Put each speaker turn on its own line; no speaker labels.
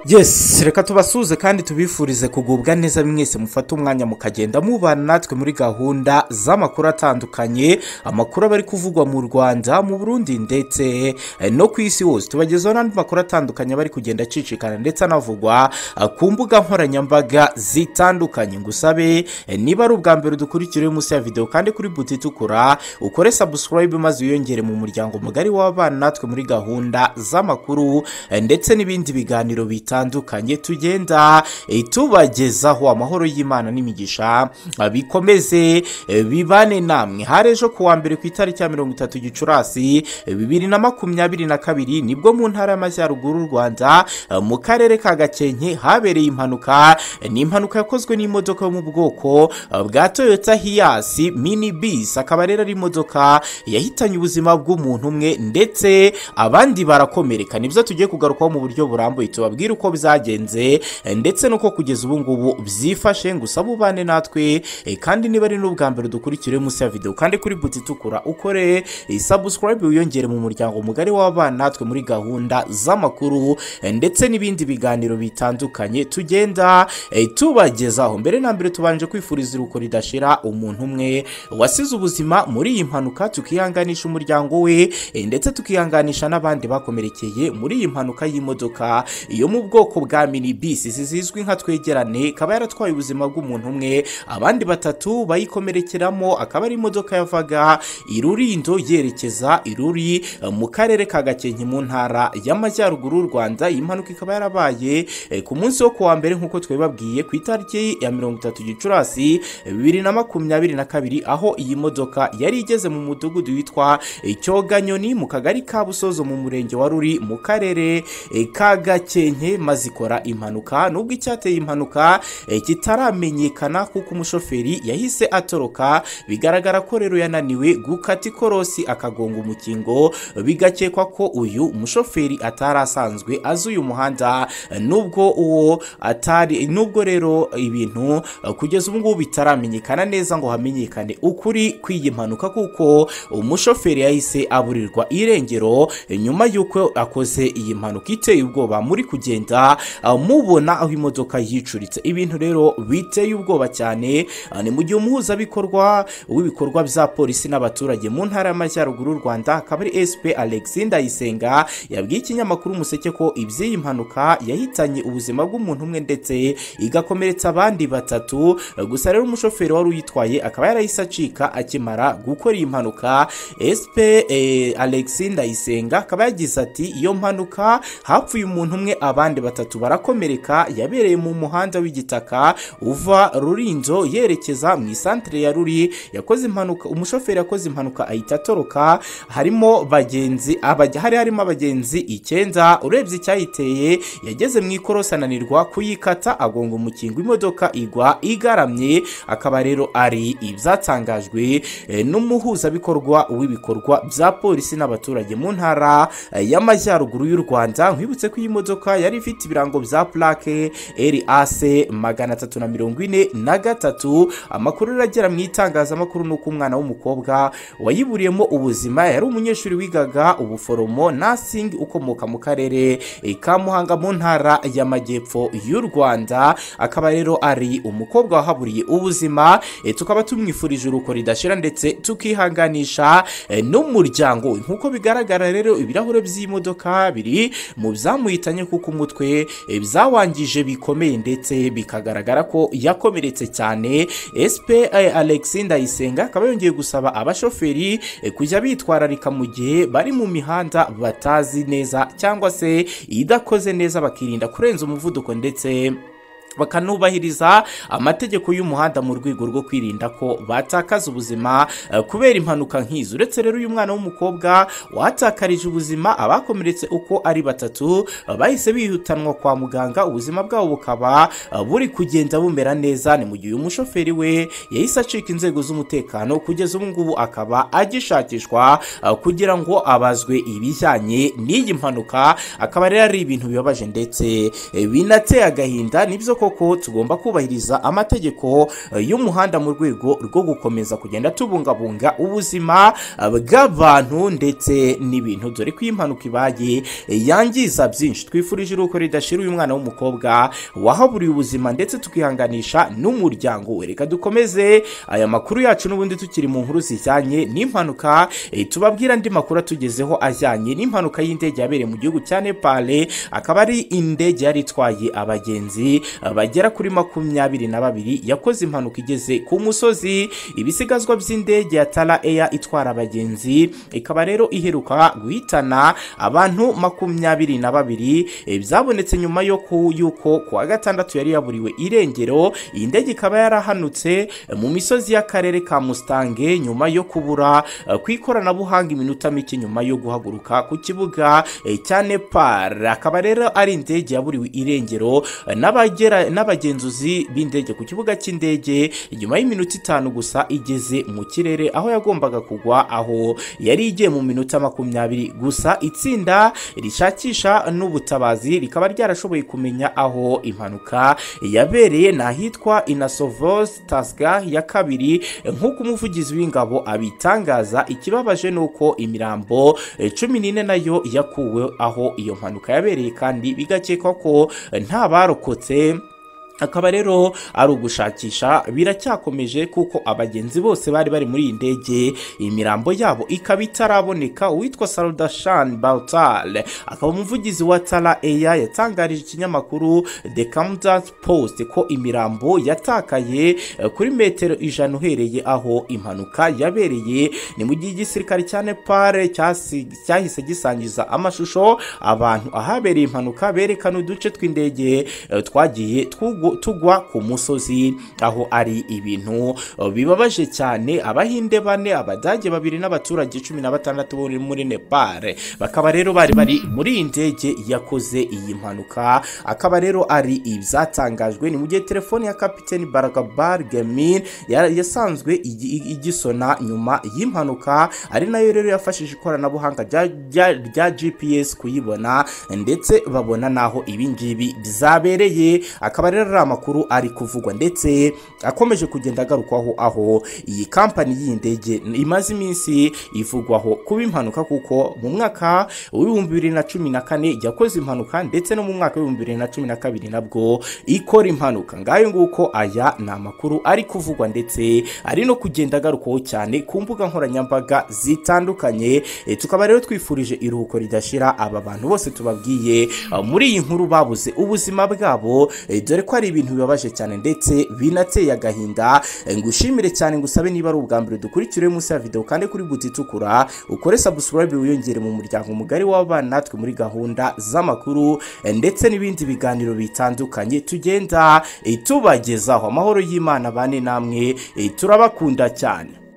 yesi reka tubasuhuze kandi tubifurize kugubwa neza mwese mufate umwanya mukagenda mubana natwe muri gahunda z'amakuru atandukanye amakuru aba ari kuvugwa mu rwanda mu burundi ndetse eh, no ku isi hose tubagezaho n'andi makuru atandukanye aba ari kugenda acicikana ndetse anavugwa ah, ku mbuga nkoranyambaga zitandukanye ngusabe eh, niba ari ubwa mbere dukurikira uri munsi ya videwo kandi kuri buti itukura ukore sabusikarayibe maze wiyongere mu muryango mugari w'abana natwe muri gahunda z'amakuru eh, ndetse n'ibindi biganiro bitandukanye tugenda eh, tubagezaho amahoro y'imana n'imigisha ah, bikomeze eh, bibane namwe hari ejo ku wa mbere ku itariki ya mirongo itatu gicurasi eh, bibiri na makumyabiri na kabiri nibwo mu ntara y'amajyaruguru y'u rwanda eh, mu karere ka gakenke habereye impanuka eh, ni impanuka yakozwe n'imodoka yo mu bwoko eh, bwa toyota hiyasi mini bisi akaba rero ari imodoka yahitanye ubuzima bw'umuntu umwe ndetse abandi barakomereka nibyo tugiye kugarukaho mu buryo burambuye tubabwire uko byagenze eh, ndetse n'uko kugeza ubu ngubu byifashe gusa bubane natwe eh, kandi niba ari n'ubwa mbere dukurikire munsi ya videwo kandi kuri buti itukura ukore sabusikarayibe wiyongere mu muryango mugari w'abana natwe muri gahunda z'amakuru eh, ndetse n'ibindi biganiro bitandukanye tugenda eh, tubagezaho mbere na mbere tubanje kwifuriza iruko ridashira umuntu umwe wasize ubuzima muri iyi mpanuka tukihanganisha umuryango we eh, ndetse tukihanganisha n'abandi bakomerekeye muri iyi mpanuka y'imodoka yo mu bwoko bwa mini bisi zizwi nka twegerane ikaba yaratwaye ubuzima bw'umuntu umwe abandi batatu bayikomerekeramo akaba ari imodoka yavaga irurindo yerekeza iruri eh, mu karere ka gakenke mu ntara y'amajyaruguru y'u rwanda iyi mpanuka ikaba yarabaye eh, ku munsi wo kuwa mbere nk'uko twabibabwiye ku itariki ya mirongo itatu gicurasi eh, bibiri na makumyabiri na kabiri aho iyi modoka yari igeze mu mudugudu witwa eh, cyoganyoni mu kagari ka busozo mu murenge wa ruri mu karere eh, ka gakenke maze ikora impanuka nubwo icyateye impanuka eh, kitaramenyekana kuko umushoferi yahise atoroka bigaragara ko rero yananiwe gukata ikorosi akagonga umukingo bigakekwa ko uyu mushoferi atari asanzwe azi uyu muhanda eh, nubwo uwo atari nubwo rero ibintu eh, kugeza ubu ngubu bitaramenyekana neza ngo hamenyekane ukuri kw'iyi mpanuka kuko umushoferi yahise aburirwa irengero eh, nyuma y'uko akoze iyi mpanuka iteye ubwoba muri kugenda ah, mubona aho imodoka yicuritse ibintu rero biteye ubwoba cyane ah, ni mu gihe umuhuzabikorwa w'ibikorwa bya polisi n'abaturage mu ntara y'amajyaruguru y'u rwanda akaba ari sp alexi ndayisenga yabwiye ikinyamakuru umuseke ko iby'iyi mpanuka yahitanye ubuzima bw'umuntu umwe ndetse igakomeretsa abandi batatu eh, gusa rero umushoferi wari uyitwaye akaba yarahise acika akimara gukora iyi mpanuka sp eh, alexi ndayisenga akaba yagize ati iyo mpanuka hapfuye umuntu umwe abandi batatu barakomereka yabereye mu muhanda w'igitaka uva rurinzo yerekeza mu isantere ya ruri yakoze impanuka umushoferi yakoze impanuka ahita atoroka harimo bagenzi abaj- hari harimo abagenzi icyenda urebye icyayiteye yageze mu ikorosi ananirwa kuyikata agonga umukingo imodoka igwa igaramye akaba rero ari ibyatangajwe eh, n'umuhuzabikorwa w'ibikorwa bya polisi n'abaturage mu ntara eh, y'amajyaruguru y'u rwanda nkwibutse ko iyi modoka yari ifite ibirango bya plake ras magana atatu na mirongo ine na gatatu amakuru aragera mu itangazamakuru ni uko umwana w'umukobwa wayiburiyemo ubuzima yari umunyeshuri wigaga ubuforomo nursing ukomoka mu karere eh, ka muhanga mu ntara y'amajyepfo y'u rwanda akaba rero ari umukobwa wahaburiye ubuzima eh, tukaba tumwifurije uruko ridashira ndetse tukihanganisha eh, n'umuryango we nk'uko bigaragara rero ibirahure by'iyi modoka biri mu byamuhitanye kuko umutwe eh, byawangije bikomeye ndetse bikagaragara ko yakomeretse cyane sp eh, alexi ndayisenga akaba yongeye gusaba abashoferi eh, kujya bitwararika mu gihe bari mu mihanda batazi neza cyangwa se idakoze neza bakirinda kurenza umuvuduko ndetse bakanubahiriza amategeko y'umuhanda mu rwego rwo kwirinda ko batakaza ubuzima eh, kubera impanuka nk'izo uretse rero uyu mwana w'umukobwa wahatakarije ubuzima abakomeretse uko ari batatu eh, bahise bihutanwa kwa muganga ubuzima bwabo bukaba eh, buri kugenda bumera neza ni mu gihe uyu mushoferi we yahise acika inzego z'umutekano kugeza ubu ngubu akaba agishakishwa eh, kugira ngo abazwe ibijyanye n'iyi mpanuka akaba rero ari ibintu bibabaje ndetse eh, binateye agahinda nibyo koko ko tugomba kubahiriza amategeko eh, y'umuhanda mu rwego rwo gukomeza kugenda tubungabunga ubuzima eh, bw'abantu ndetse n'ibintu dore ko iyo impanuka ibaye eh, yangiza byinshi twifurije iruhuko ridashira uyu mwana w'umukobwa wahaburiye ubuzima ndetse tukihanganisha n'umuryango we reka dukomeze aya makuru yacu n'ubundi tukiri mu nkuru zijyanye n'impanuka eh, tubabwira andi makuru atugezeho ajyanye n'impanuka y'indege yabereye mu gihugu cya nepale akaba ari indege yari itwaye abagenzi eh, bagera kuri makumyabiri na babiri yakoze impanuka igeze ku musozi ibisigazwa by'indege ya tara eya itwara abagenzi ikaba rero iheruka guhitana abantu makumyabiri na babiri eh, byabonetse nyuma yo ku yuko ku wa gatandatu yari yaburiwe irengero iyi ndege ikaba yarahanutse eh, mu misozi y'akarere ka mustange nyuma yo kubura eh, ku ikoranabuhanga iminota mike nyuma yo guhaguruka ku kibuga eh, cya nepal akaba rero ari indege yaburiwe irengero eh, n'abagera- n'abagenzuzi b'indege ku kibuga cy'indege nyuma y'iminota itanu gusa igeze mu kirere aho yagombaga kugwa aho yari igiye mu minota makumyabiri gusa itsinda rishakisha n'ubutabazi rikaba ryarashoboye kumenya aho impanuka yabereye ni ahitwa inasovos tasga ya kabiri nk'uko umuvugizi w'ingabo abitangaza ikibabaje ni uko imirambo eh, cumi n'ine nayo yakuwe aho iyo mpanuka yabereye kandi bigakekwa ko eh, nta barokotse akaba rero ari ugushakisha biracyakomeje kuko abagenzi bose bari bari muri iyi ndege imirambo yabo ikaba itaraboneka uwitwa sarudashan bautal akaba umuvugizi wa tara eya yatangarije ikinyamakuru the camden post ko imirambo yatakaye eh, kuri metero ijana uhereye aho impanuka yabereye ni mu gihe igisirikare cya nepal cyasi- cyahise gisangiza amashusho abantu ahabereye impanuka berekana uduce tw'indege eh, twagiye tugu- tugwa ku musozi aho ari ibintu eh, bibabaje cyane abahinde bane abadage babiri n'abaturage cumi na batandatu bo muri nepal bakaba rero bari bari muri iyi ndege yakoze iyi mpanuka akaba rero ari ibyatangajwe ni mu gihe telefoni ya kapiteni barakabar gemin ya- yasanzwe igi- igi- igisona nyuma y'impanuka ari nayo rero yafashije ikoranabuhanga rya- rya rya gps kuyibona ndetse babona n'aho ibingibi byabereye akaba rero ari amakuru ari kuvugwa ndetse akomeje kugenda agarukwaho aho iyi kampani y'iyi ndege imaze iminsi ivugwaho kuba impanuka kuko mu mwaka w'ibihumbi bibiri na cumi na kane yakoze impanuka ndetse no mu mwaka w'ibihumbi bibiri na cumi na kabiri nabwo ikora impanuka ngayo nguko aya ni amakuru ari kuvugwa ndetse ari no kugenda agarukwaho cyane ku mbuga nkoranyambaga zitandukanye Eh, tukaba rero twifurije iruhuko ridashira aba bantu bose tubabwiye eh, muri iyi nkuru babuze ubuzima bwabo eh, dore ko ari ibintu bibabaje cyane ndetse binateye agahinda Eh, ngushimire cyane ngusabe niba ari ubwa mbere dukurikira uyu munsi ya video kandi kuri buti itukura ukore subscribe wiyongere mu muryango mugari w'abana natwe muri gahunda z'amakuru eh, ndetse n'ibindi biganiro bitandukanye tugenda eh, tubagezaho amahoro y'Imana bane namwe eh, turabakunda cyane